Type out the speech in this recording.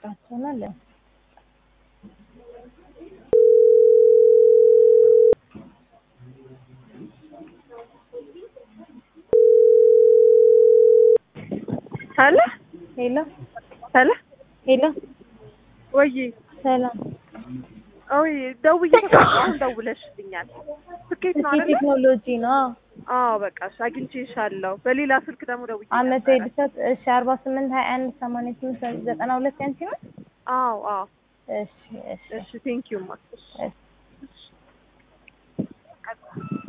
ጠይቃቸውና ለ ሄሎ ሄሎ ሄሎ ሄሎ ወይ ሰላም ኦይ ደውዬ አሁን ደውለሽልኛል። ስኬት ነው ስኬ አይደል? ቴክኖሎጂ ነው አዎ በቃ እሺ፣ አግኝቼሻለሁ። በሌላ ስልክ ደግሞ ደውዬ አመተ ነበረ። እድሳት እሺ አርባ ስምንት ሀያ አንድ ሰማንያ ስምንት ዘጠና ሁለት ያንቺ ነው አዎ አዎ። እሺ እሺ እሺ ቴንኪዩ ማ እሺ